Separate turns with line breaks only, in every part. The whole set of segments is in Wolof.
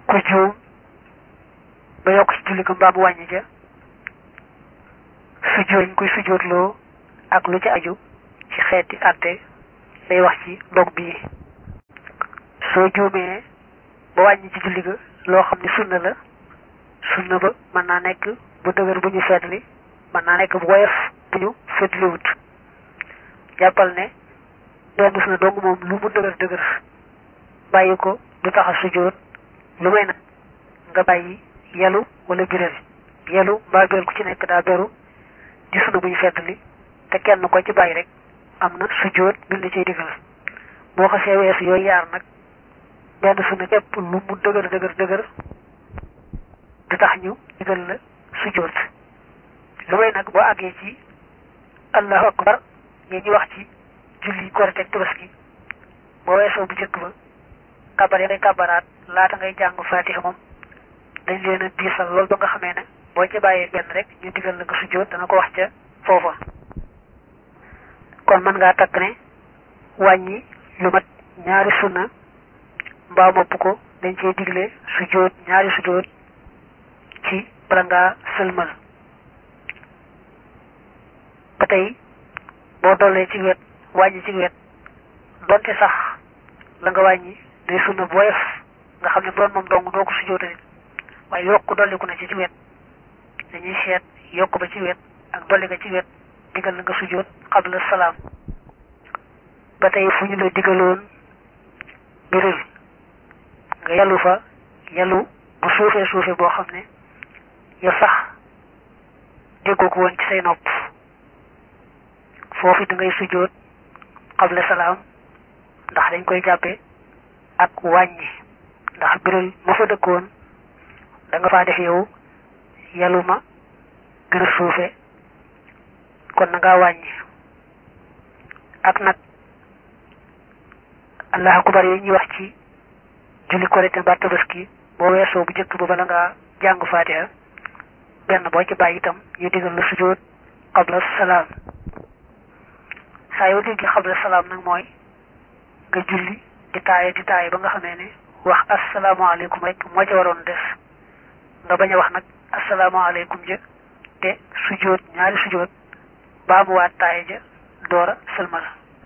ku juum ba yokk ci julli ko mbaa mu wàññi ja sujjóot ñu koy sujjóotloo ak lu ci aju ci xeeti àtte lay wax ci dog bii soo juumee ba wàññi ci julli ga loo xam ne sunna la sunna ba mën naa nekk bu dëgër bu ñu feetli mën naa nekk bu woyof bu ñu feetliwut jàppal ne benn sunna dong moom lu mu dëgër dëgër bàyyi ko du tax a sujjóot lu may nag nga bàyyi yelu wala biral yelu mbaa biral ku ci nekk daa beru di sunna bu ñu feetli te kenn ko ci bàyyi rek am na sujjóot biñ la ciy digal boo xasee weesu yooyu yaar nag benn sunna képp lu mu dëgër dëgër dëgër du tax ñu digal la sujjóot lu may nag boo àggee ci allahu akbar yéen ñu wax ci julli korite ak tabaski boo weesoo bu njëkk ba kabar ya ngay kabaraat laata ngay jàng fatiha moom dañ leen a diisal loolu ba nga xamee ne boo ca bàyyee benn rek ñu digal la nga sujjóot dana ko wax ca foofa kon mën ngaa takk ne wàññi lu mat ñaari sunna mbaa mopp ko dañ cee digle sujjóot ñaari sujjóot ci bala ngaa sëlmal ba tey boo dollee ci wet wàññi ci wet donte sax la nga wàññi day sunna bu woyof nga xam ne bu doon moom dong doo ko sujjóotali waaye yokk dolliku na ci ci wet dañuy seet yokk ba ci wet ak dolli nga ci wet digal la nga sujjóot xabla salaam ba tey fu ñu la digaloon biril nga yàllu fa yàllu bu suufee suufee boo xam ne yow sax déggoo ko woon ci say nopp foofu da ngay sujjóot xabla salaam ndax dañ koy jàppe ak wàññi ndax biral ma fa dëkkoon da nga faa def yow yàllu ma gën a suufe kon na ngaa wàññi ak nag allahu akbar yi ñuy wax ci julli korite mbaa tabaski boo weesoo bu njëkk ba bala ngaa jàng faatiha benn boo ci bàyyi itam ñu digal la sujjóot qabla salaam saa yoo dégg qabla salaam nag mooy nga julli di taaye di taaye ba nga xamee ne wax asalaamaaleykum rek moo ca waroon des nga bañ a wax nag asalaamaaleykum ja te sujjóot ñaari sujjóot baa mu waat taaye ja doora sëlmal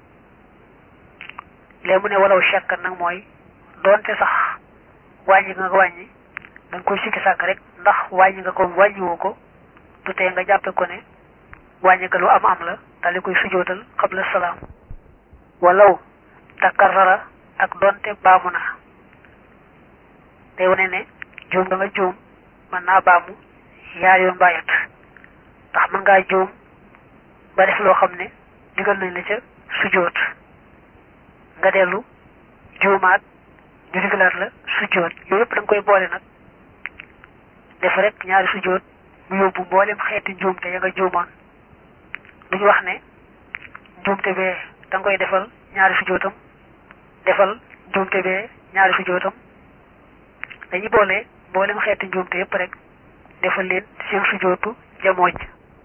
léegi mu ne walaw shakkan nag mooy doonte sax wàññi nga ko wàññi da nga koy sikki sàkk rek ndax wàññi nga ko wàññiwoo ko du tee nga jàppe ko ne wàññi nga lu am am la daal di koy sujootal qabla salaam walaw takarrara ak doonte baamu na day wane ne juum da nga juum mën naa baamu yaar yoon bàyyat ndax mën ngaa juum ba def loo xam ne digal nañ la ca sujoot nga dellu juumaat ñu digalaat la sujjóot yooyu yëpp da nga koy boole nag def rek ñaari sujjóot mu yóbbu mboolem xeeti njuumte ya nga juumoon duñu wax ne njuumte bee da nga koy defal ñaari sujjóotam defal njuumte bee ñaari sujjóotam dañuy boole mboolem xeeti njuumte yëpp rek defal leen seen sujjóotu jamooj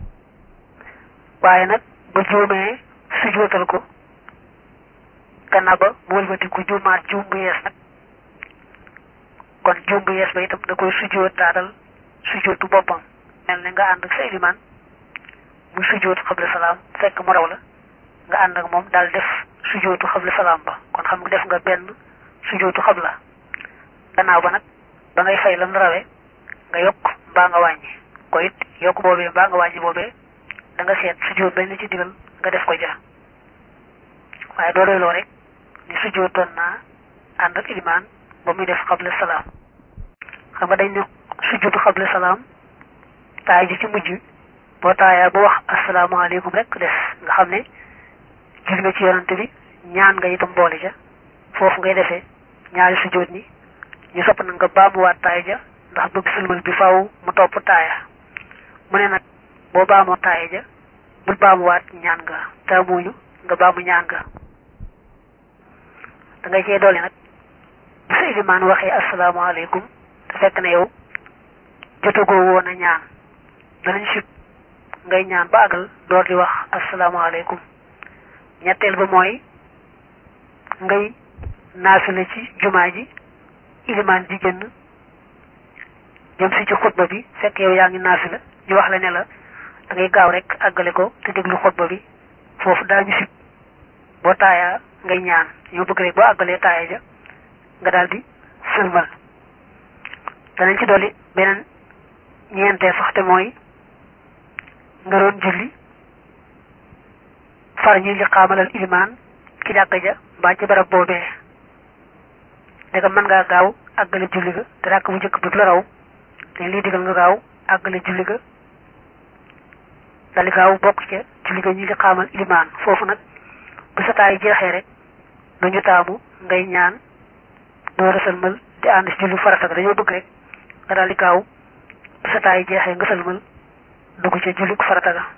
waaye nag ba juumee sujjóotal ko gannaaw ba mu wëlbati ku juumaat juum bu yees nag kon juum bu yees ba itam da koy sujjóot taatal sujjóotu boppam mel ne nga ànd ak sa ilimaan mu sujjóot xabla salaam fekk mu raw la nga ànd ak moom daal def sujjóotu xabla salaam ba kon xam nga def nga benn sujjóotu xabla gannaaw ba nag ba ngay fay lam rawee nga yokk mbaa nga wàññi ko it yokk boobee mbaa nga wàññi boobee da nga seet sujjóot bañ la ci digal nga def ko ja waaye doo doyloo rek ni sujjóotoon naa ànd ak ilimaan ba muy def xabla salaam xam nga dañ ne sujjóotu xabla salaam taay ji ci mujj boo taayaa ba wax asalaamaaleykum rek des nga xam ne gis nga ci yonante bi ñaan nga itam boole ja foofu ngay defee ñaari sujjóot ni ñu sopp na nga baamuwaat taaya ja ndax bëgg sëlmal bi faaw mu topp taaya mu ne nag boo baamoo taaya ja bul baamuwaat ñaan nga taamuñu nga baamu ñaan nga da ngay cee dolli nag bu sa ilimaan waxee asalaamaaleykum te fekk na yow jotagoo woon a ñaan danañ sib ngay ñaan ba àggal door di wax asalaamaaleykum ñetteel ba mooy ngay naafila ci jumaa ji ilimaan ji génn jëm si ci xutba bi fekk yow yaa ngi naafi la ñu wax la ne la da ngay gaaw rek àggale ko te déglu xutba bi foofu daañu sib boo taayaa ngay ñaan ñoo bëgg rek boo àggalee taaya ja nga daal di sëlmal danañ ci dolli beneen ñeentee sax te mooy nga doon julli far ñuy li xaamalal ilimaan ci jàkka ja mbaa ci barab boobee ndegam mën ngaa gaaw àggale julli ga te ràkk bu njëkk bi la raw dañ liy digal nga gaaw àggale julli ga dali gaaw bokk ca julli ga ñuy li xaamal ilimaan foofu nag bu sa taay jeexee rek duñu taamu ngay ñaan doo a sëlmal di ànd si julli farata ga dañoo bëgg rek nga daal di gaaw bu sa taay jeexee nga sëlmal dugg ca julli farata ga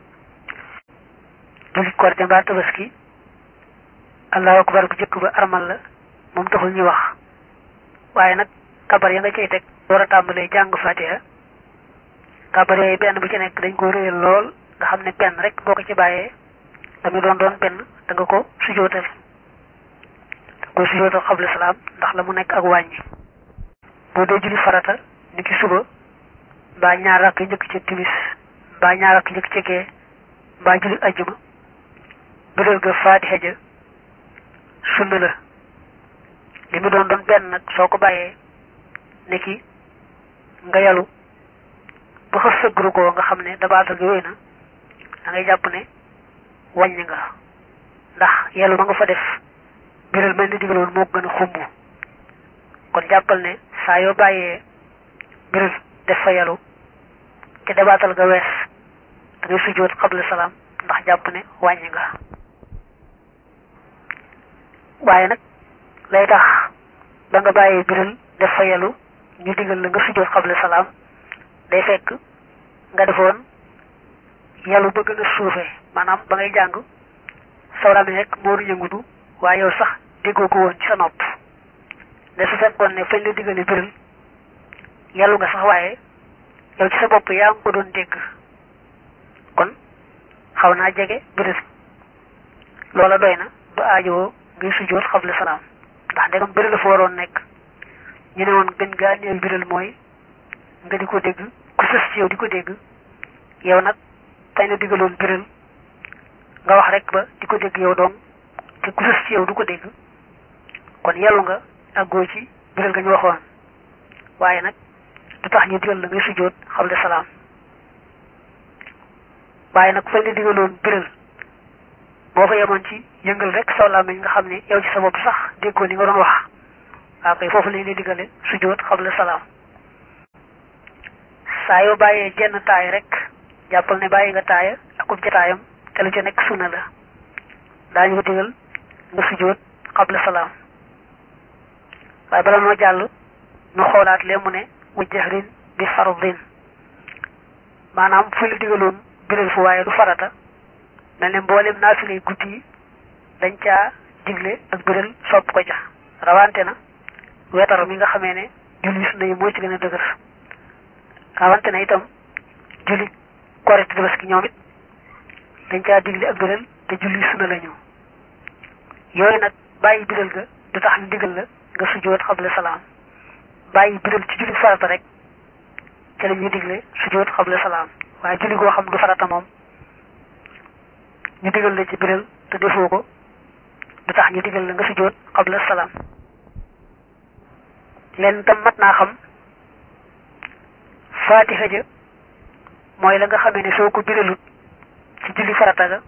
julli korite mbaa tabaski allahu akbar bu jëkk ba armal la moom taxul ñuy wax waaye nag kabar ya nga cay teg door a tàmbalee jàng fatiha kabar yooyu benn bu ci nekk dañ ko réyal lool nga xam ne benn rek boo ko ci bàyyee damu doon doon benn da nga ko sujootal da nga ko sujootal xabla salaam ndax la mu nekk ak wàññi boo dee julli farata ni ki suba mbaa ñaar rakk njëkk ca timis mbaa ñaar rakk njëkk ca gee mbaa julli ajjuma biral ga fatiha ja sunna la li mu doon doon benn nag soo ko bàyyee ne ki nga yalu ba xës sëggru ko nga xam ne dabaatal gi wéy na da ngay jàpp ne wàññi nga ndax yalu ma nga fa def biral mel ni digaloon moo gën a xumb kon jàppal ne saa yoo bàyyee biral def fa yalu te dabaatal ga wees da ngay sujjóot xabla salaam ndax jàpp ne wàññi nga waaye nag lay tax ba nga bàyyee biral def fa yalu ñu digal la nga sujjóot xabla salaam day fekk nga defoon yalu ba gën a suufe maanaam ba ngay jàng sawra mi rek moo yëngutu waaye yow sax déggoo ko woon ci sa nopp ne su fekkoon ne fañ la digale biral yalu nga sax waaye yow ci sa bopp yaa ngi ko doon dégg kon xaw naa jege biral loola doy na ba aajowoo ngay sujjóot xabla salaam ndax ndegam biral la fa waroon nekk ñu ne woon gën gaa néew biral mooy nga di ko dégg ku sës ci yow di ko dégg yow nag fañ la digaloon biral nga wax rek ba di ko dégg yow doom te ku sës ci yow du ko dégg kon yellu nga àggoo ci biral nga ñu waxoon waaye nag du tax ñu digal la ngay sujjóot xabla salaam waaye nag fañ la digaloon biral boo fa yemoon ci yëngal rek saw làmmiñ nga xam ne yow ci sa bopp sax déggoo li nga doon wax waaw kay foofu lañ lay digale sujjóot xabla salaam saa yoo bàyyee jenn taay rek jàppal ne bàyyi nga taaya akub jataayam te lu ca nekk sunna la daañu ko digal nga sujjóot xabla salaam waaye bala noo jàll nu xoolaat lee mu ne wa jahrin bi fardin maanaam fu la digaloon biral fu waaye du farata mel ne mboolem naafilay guddi yi dañ caa digle ak biral sopp ko ja rawante na wetar mi nga xamee ne julli sunna yi moo ci gën a dëgër rawante na itam julli korite tabaski ñoom it dañ caa digle ak biral te julli sunna la ñu yooyu nag bàyyi biral ga du tax ñu digal la nga sujjóot xabla salaam bàyyi biral ci julli farata rek ca la ñuy digle sujjóot xabla salaam waaye julli goo xam du farata moom ñu digal la ci biral te defoo ko du tax ñu digal la nga sujjóot xabla salaam leen tam mat naa xam faatiha ja mooy la nga xamee ne soo ko biralut ci julli farata ga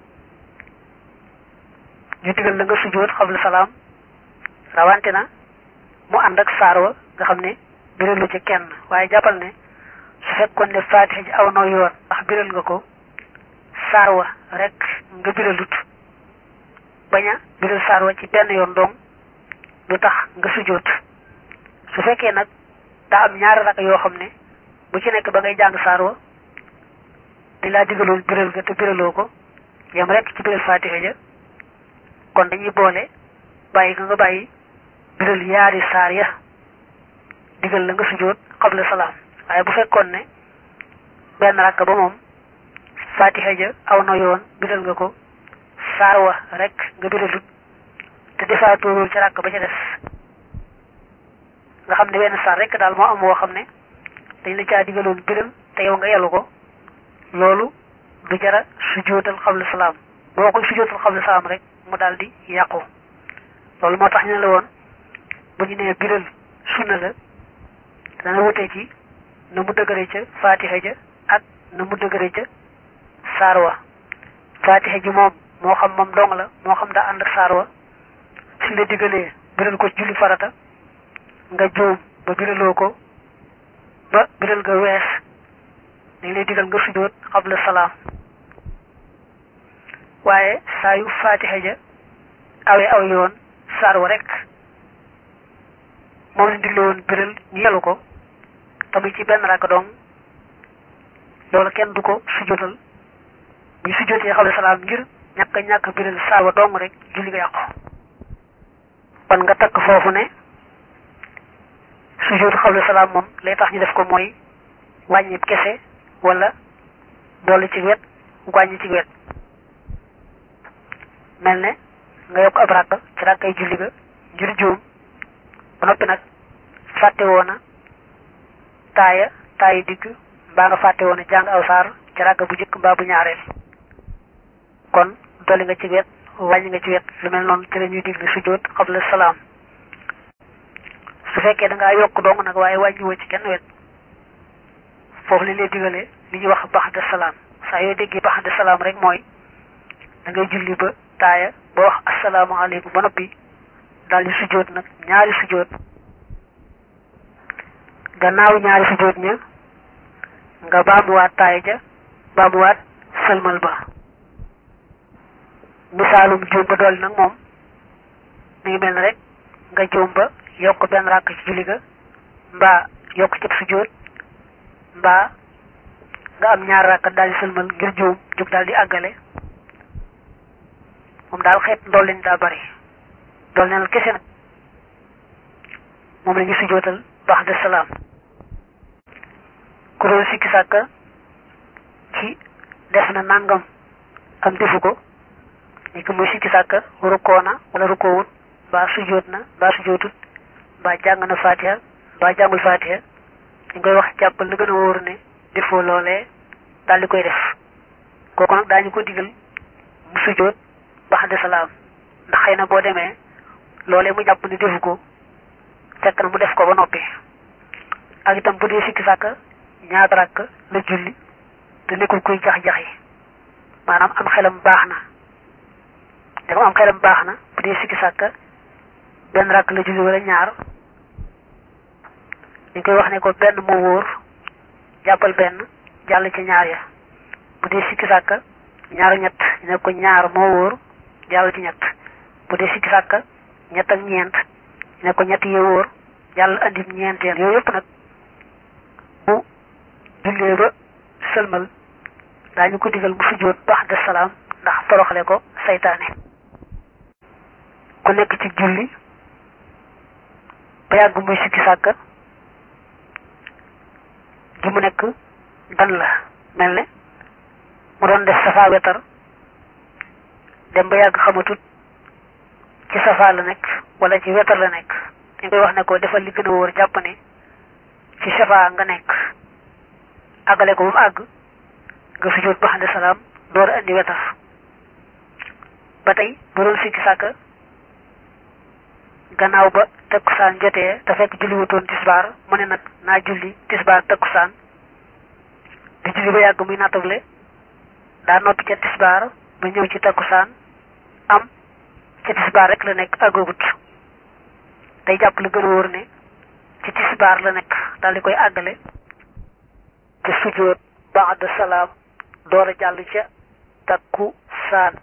ñu digal la nga sujjóot xabla salaam rawante na mu ànd ak saar wa nga xam ne biralu ci kenn waaye jàppal ne su fekkoon ne faatiha ji aw noo yoon ndax biral nga ko saar wa rek nga biralut bañ a biral saar wa ci benn yoon doom du tax nga sujjóot su fekkee nag daa am ñaari rak yoo xam ne bu ci nekk ba ngay jàng saar wa di laa digaloon biral ga te biraloo ko yam rek ci biral faatiha ja kon dañuy boole bàyyi nga nga bàyyi biral yaari saar ya digal la nga sujjóot xabla salaam waaye bu fekkoon ne benn rakk ba moom faatiha ja aw na yoon biral nga ko saar wa rek nga biralut te defaatoorul ci rakk ba ca des nga xam ne benn saar rek daal moo am woo xam ne dañ la caa digaloon biral te yow nga yelu ko loolu du jara sujjóotal xabla salaam boo koy sujjóotal xabla salaam rek mu daal di yàqu loolu moo tax ñu ne la woon bu ñu nee biral sunna la dana wutee ci na mu dëgëre ca faatiha ja ak na mu dëgëre ca saar wa faatiha ji moom moo xam moom dong la moo xam daa ànd ak saar wa suñ la digalee biral ko julli farata nga juum ba biraloo ko ba biral nga wees dañ lay digal nga sujjóot xabla salaam waaye saa yu faatiha ja awe aw yoon saar wa rek moom lañ digle woon biral ñu yelu ko tamit ci benn rakk dong loolu kenn du ko sujjóotal buñ sujjóotee xabla salaam ngir ñàkk ñàkk biral saar wa dong rek julli nga yàqu kon nga takk foofu ne sujjóot xabla salaam moom lay tax ñu def ko mooy wàññi kese wala dolli ci wet wàññi ci wet mel ne nga yokk ab rakk ci rakkay julli ga ngir juum ba noppi nag fàtte woona taaya taayi digg mbaa nga fàtte woona jàng aw saar ci rakk bu njëkk mbaa bu ñaareel kon dolli nga ci wet wàññi nga ci wet lu mel noonu ci la ñuy digle sujjóot xabla salaam su fekkee da ngaa yokk dong nag waaye wàññiwoo ci kenn wet foofu li lay digalee li ñuy wax baxda salaam saa yoo déggee baxda salaam rek mooy da ngay julli ba taaya ba wax asalaamaaleykum ba noppi daal di sujjóot nag ñaari sujjóot gannaaw ñaari sujjóot ña nga baamuwaat taaya ja baamuwaat sëlmal ba misaalum juum ba dolli nag moom mi ngi mel ne rek nga juum ba yokk benn ràkk ci julli ga mbaa yokk ci sujjóot mbaa nga am ñaar ràkk daal di sëlmal ngir juum jóg daal di àggale moom daal xeet ndool leen daa bari dool neenal kese nag moom la ñu sujjóotal baax de salaam ku doon sikki sàkka ci def na nangam am defu ko ni ko muy sikki sàkka rukkoo na wala rukkoowut mbaa sujjóot na mbaa sujjóotut mbaa jàng na fatiha mbaa jàngul fatiha ñu koy wax jàppal la gën a wóor ne defoo loolee daal di koy def kooku nag daañu ko digal mu sujjóot baax de salaam ndax xëy na boo demee loolee mu jàpp ni defu ko fekk na mu def ko ba noppi ak itam bu dee sikki sàkk ñaata rakk la julli te nekkul kuy jax-jaxi maanaam am xelam baax na te am xelam baax na bu dee sikki sàkk benn rakk la julli wala ñaar ñu koy wax ne ko benn moo wóor jàppal benn jàll ci ñaar ya bu dee sikki sàkk ñaar ñett ñu ne ko ñaar moo wóor jàll ci ñett bu dee sikki sàkk ñett ak ñeent ñu ne ko ñett yi wóor jàll andi ñeenteel yooyu yëpp nag bu jullee ba sëlmal daañu ko digal mu sujjóot baax de salaam ndax toroxale ko saytaane ku nekk ci julli ba yàgg muy sikki sàkk gi mu nekk dan la mel ne mu doon def safa wetar dem ba yàgg xamatut ci safa la nekk wala ci wetar la nekk dañ koy wax ne ko defal li gën a wóor jàpp ne ci safa nga nekk àggale ko ba mu àgg nga sujjóot ba xam salaam door a indi wetar ba tey bu doon sikki sàkk gannaaw ba takkusaan jotee te fekk julli wutoon tisbaar mu ne nag naa julli tisbaar takkusaan di julli ba yàgg muy nattable daa noppi ca tisbaar ba ñëw ci takkusaan am ca tisbaar rek la nekk àggagut day jàpp lu gën a wóor ne ci tisbaar la nekk daal di koy àggale te sujjóot ba'da salaam door a jàll ca takkusaan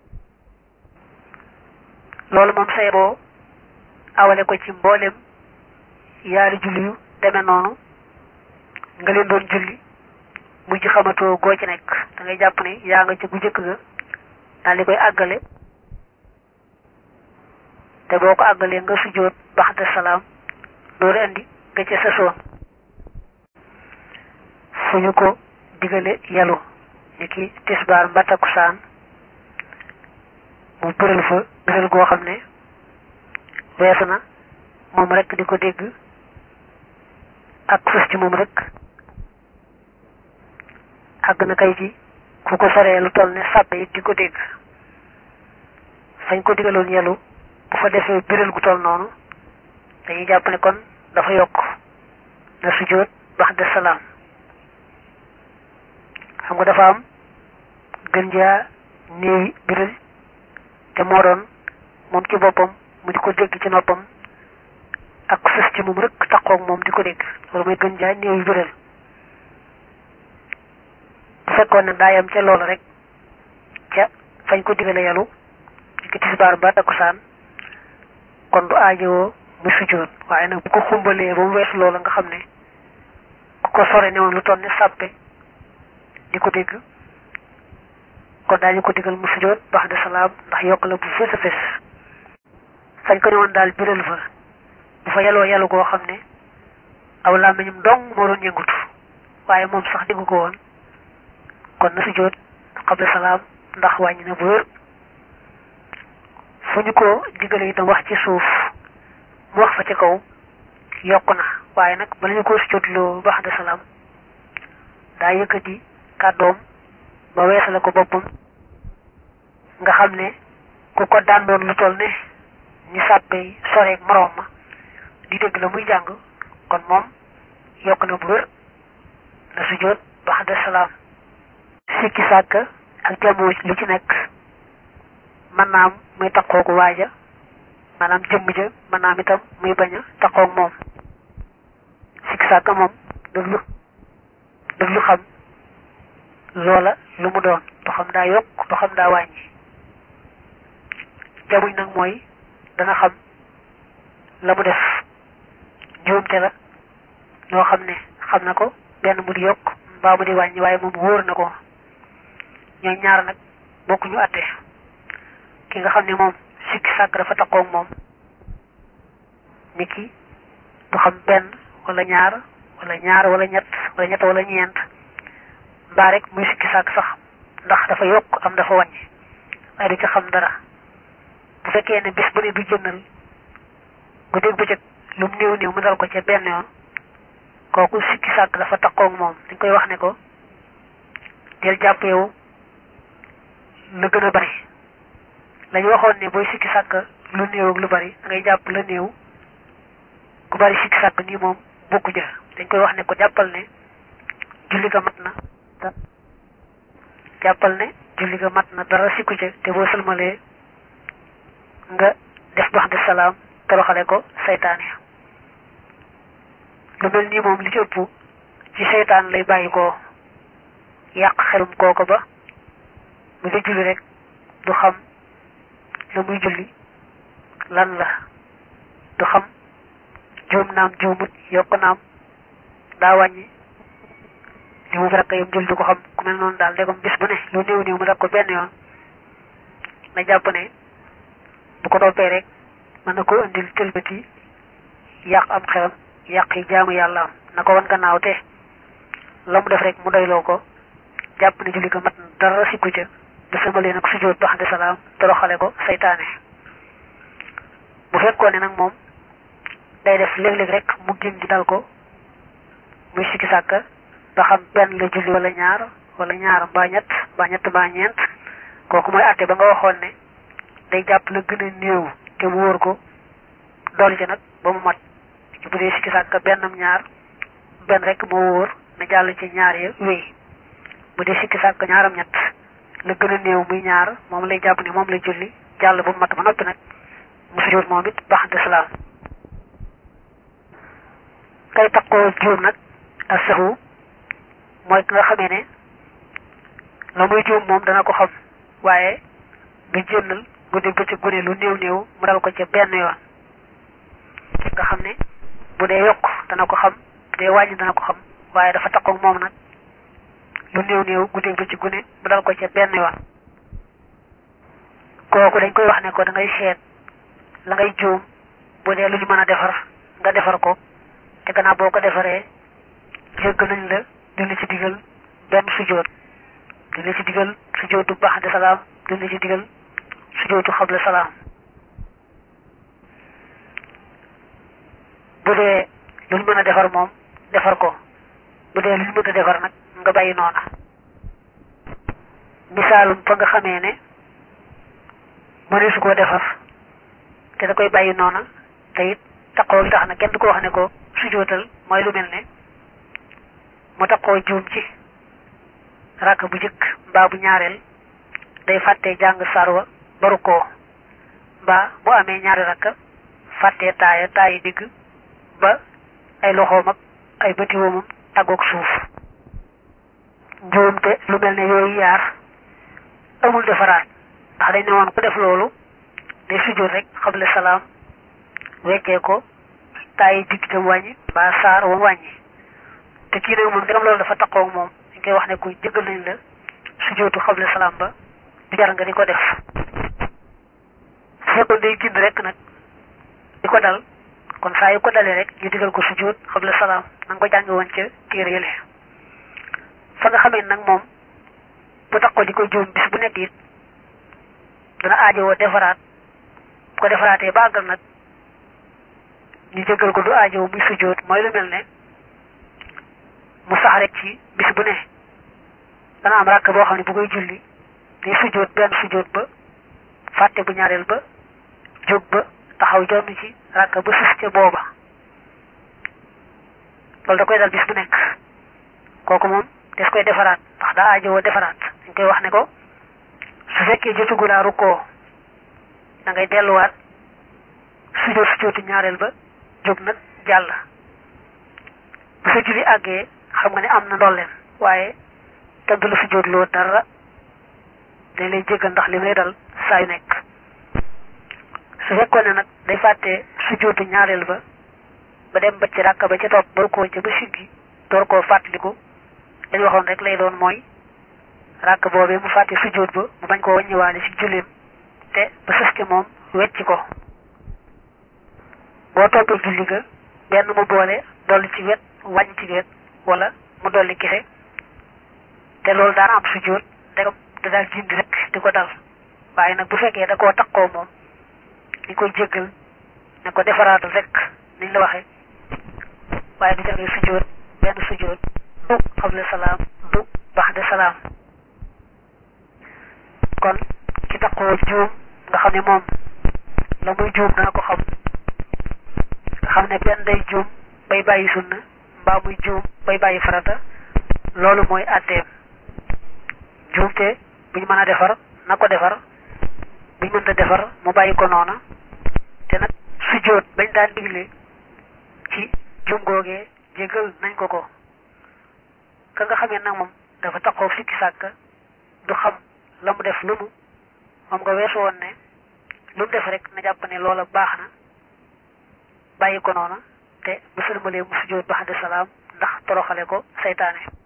loolu moom say boo awale ko ci mboolem yaari julli yu demee noonu nga leen doon julli mujj xamatoo goo ci nekk da ngay jàpp ne yaa nga ci bu njëkk ga daal di koy àggale te boo ko àggalee nga sujjóot baxda salaam loolu indi nga ca sasoon fu ñu ko digale yalu ni ki tisbaar mba takkusaan mu bëral fa bëral goo xam ne weesu na moom rek di ko dégg ak fës ci moom rek àgg na kay ci ku ko soree lu toll ne sàppe it di ko dégg fañ ko digaloon yelu bu fa defee biral gu toll noonu dañuy jàpp ne kon dafa yokk na sujjóot bax de salaam xam nga dafa am gën jaa néewi biral te moo doon moom ci boppam mu di ko dégg ci noppam ak sës ci moom rek taqoog moom di ko dégg loolu mooy gën jaa néewi biral bu fekkoon ne daayam ca loola rek ca fañ ko digale yalu ki tisbaar ba takkusaan kon du aajowoo mu sujjóot waaye nag bu ko xumbalee ba mu weesu loola nga xam ne ku ko sore ne woon lu toll ne sàppe di ko dégg kon daañu ko digal mu sujjóot bax de salaam ndax yokk la bu fës a fës fañ ko ne woon daal biral fa bu fa yaloo yalu goo xam ne aw làmmiñam dong moo doon yëngutu waaye moom sax diggu ko woon kon na sujjóot xabla salaam ndax wàññi na bu wér fu ñu ko digale itam wax ci suuf mu wax fa ci kaw yokk na waaye nag bala ñu ko sujjóotloo bax de salaam daa yëkkati kàddoom ba weesale ko boppam nga xam ne ku ko daan doon lu toll ne ñu sàppee soreeg moroom ma di dégg la muy jàng kon moom yokk na bu wér na sujjóot bax de salaam sikki sàkk ak jamoo lu ci nekk mën naam muy taqoogu waaja maanaam jëmm ja mën naam itam muy bañ a taqoog moom sikki sàkk moom daf lu daf lu xam loola lu mu doon du xam daa yokk du xam daa wàññi jamuñ nag mooy dana xam la mu def njuumte la loo xam ne xam na ko benn mu di yokk mbaa mu di wàññi waaye moom wóor na ko ñooy ñaar nag bokkuñu àtte ki nga xam ne moom sikki sàkk dafa takkoog moom nit ki du xam benn wala ñaar wala ñaar wala ñett wala ñett wala ñeent mbaa rek muy sikki sàkk sax ndax dafa yokk am dafa wàññi waaye du ci xam dara bu fekkee ne bis bu ne du jëndal bu dégg bëccëg lu mu néew néew mu dal ko ca benn yoon kooku sikki sàkk dafa takkoog moom dañ koy wax ne ko del jàpp yow la gën a bari lañu waxoon ne booy sikki sàkk lu néew ak lu bari da ngay jàpp la néew ku bari sikki sàkk nii moom bokku ja dañ koy wax ne ko jàppal ne julli ga mat na jàppal ne julli ga mat na dara sikku ca te boo sëlmalee nga def bax de salaam toroxale ko saytaane lu mel nii moom li ci ëpp ci seytaan lay bàyyi ko yàq xelum kooko ba mu nga julli rek du xam la muy julli lan la du xam juum naam juumut yokk naam daa wàññi li mu rekk yam jul du ko xam ku mel noonu daal ndegam bis bu ne lu néew néew mu def ko benn yoon na jàpp ne bu ko toppee rek mën na ko indil tëlbati yàq am xelam yàq yi jaamu yàlla am na ko wan gannaaw te la mu def rek mu doyloo ko jàpp ne julli ko mat na dara sikku ca da sëmalee nag sujjóot bax de salaam toroxale ko saytaane bu fekkoon ne nag moom day def léeg-léeg rek mu gën di dal ko muy sikki sàkka ba xam benn la julli wala ñaar wala ñaar mbaa ñett mbaa ñett mbaa ñeent kooku mooy àtte ba nga waxoon ne day jàpp la gën a néew te mu wóor ko dolli ci nag ba mu mat bu dee sikki sàkka bennam ñaar benn rek moo wóor na jàll ci ñaar ya wéy bu dee sikki sàkka ñaaram ñett la gën a néew muy ñaar moom lay jàpp ne moom lay julli jàll ba mu mat ba noppi nag mu sujjóot moom it baax de salaam kay takkoo juum nag ak saxu mooy ki nga xamee ne la muy juum moom dana ko xam waaye du jëndal guddi bëccëg gune lu néew néew mu dal ko ca benn yoon nga xam ne bu dee yokk dana ko xam bu dee wàññi dana ko xam waaye dafa takkoog moom nag lu néew néew guddi bëccëg gune mu dal ko ca benn yoon kooku dañ koy wax ne ko da ngay seet la ngay juum bu dee lu ñu mën a defar nga defar ko te gannaaw boo ko defaree jégg nañ la duñ la ci digal benn sujjóot duñ la ci digal sujjóotu ba'da salaam duñ la ci digal sujjóotu xabla salaam bu dee lu ñu mën a defar moom defar ko bu dee lu ñu mën a defar nag nga bàyyi noona misaalum fa nga xamee ne mëneesu koo defar te da koy bàyyi noona te it taqoo tax na kenn du ko wax ne ko sujootal mooy lu mel ne mu taqoo juum ci rakk bu jëkk mbaa bu ñaareel day fàtte jàng sarwa baru koo mbaa bu amee ñaari rakk fàtte taaya taayi digg ba ay loxoom ak ay bëti woomam tàggoog suuf njuumte lu mel ne yooyu yaar amul defaraat ndax dañ ne woon ku def loolu day sujjóot rek xable salaam weccee ko taayi digg tam wàññi mbaa saar woon wàññi te kii nag moom ndegam loolu dafa taqoog moom dañ koy wax ne ku jëggal nañ la sujjóotu xable salaam ba du jar nga di ko def su fekkoon day gind rek nag di ko dal kon saa yu ko dalee rek ñu digal ko sujjóot xable salaam na nga ko jàngi woon ca téere yële fa nga xamee nag moom bu tax ko di ko juum bis bu nekk it dana aajowoo defaraat bu ko defaraatee ba àggal nag ñu jëggal ko du aajowoo muy sujjóot mooy lu mel ne mu sax rek ci bis bu ne dana am ràkk boo xam ne bu koy julli day sujjóot benn sujjóot ba fàtte bu ñaareel ba jóg ba taxaw jonn ci ràkk ba sus ca booba loolu da koy dal bis bu nekk kooku moom des koy defaraat ndax daa aajowoo defaraat dañ koy wax ne ko su fekkee jotugulaa rukkoo da ngay delluwaat sujjóot sujjóotu ñaareel ba jóg nag jàll bu sa julli àggee xam nga ne am na ndolleen waaye kenn du la sujjóot loo dara dañ lay jéggal ndax li lay dal saa yu nekk su fekkoon ne nag day fàtte sujjóotu ñaareel ba ba dem ba ci ràkk ba ca topp ba rukkoo ca ba siggi door koo fàttaliku dañ waxoon rek lay doon mooy ràkk boobee mu fàtte sujjóot ba mu bañ koo wàññiwaale ci julleem te ba sës ca moom wecci ko boo toppee julli ga benn mu boole dolli ci wet wàññ ci wet wala mu dolli kese te loolu daana am sujjóot ndegam da daal jindi rek di ko dal waaye nag bu fekkee da koo takkoo moom di koy jéggal ne ko defaraatal rek niñ la waxe waaye du jagee sujjóot benn sujjóot du xable salaam du baxde salaam kon ki takkoo juum nga xam ne moom la muy juum dana ko xam nga xam ne benn day juum bay bàyyi sunna mbaa muy juum bay bàyyi farata loolu mooy àtteem juumte buñ mën a defar na ko defar buñ mënta defar mu bàyyi ko noona te nag sujjóot bañ daan digle ci juum googee jégal nañ ko ko ka nga xamee nag moom dafa taxoo sikki sàkk du xam la mu def lu mu moom nga weesu woon ne lu mu def rek na jàpp ne loola baax na bàyyi ko noona te bu sëlmalee mu sujjóot ba xaddi salaam ndax toroxale ko seytaane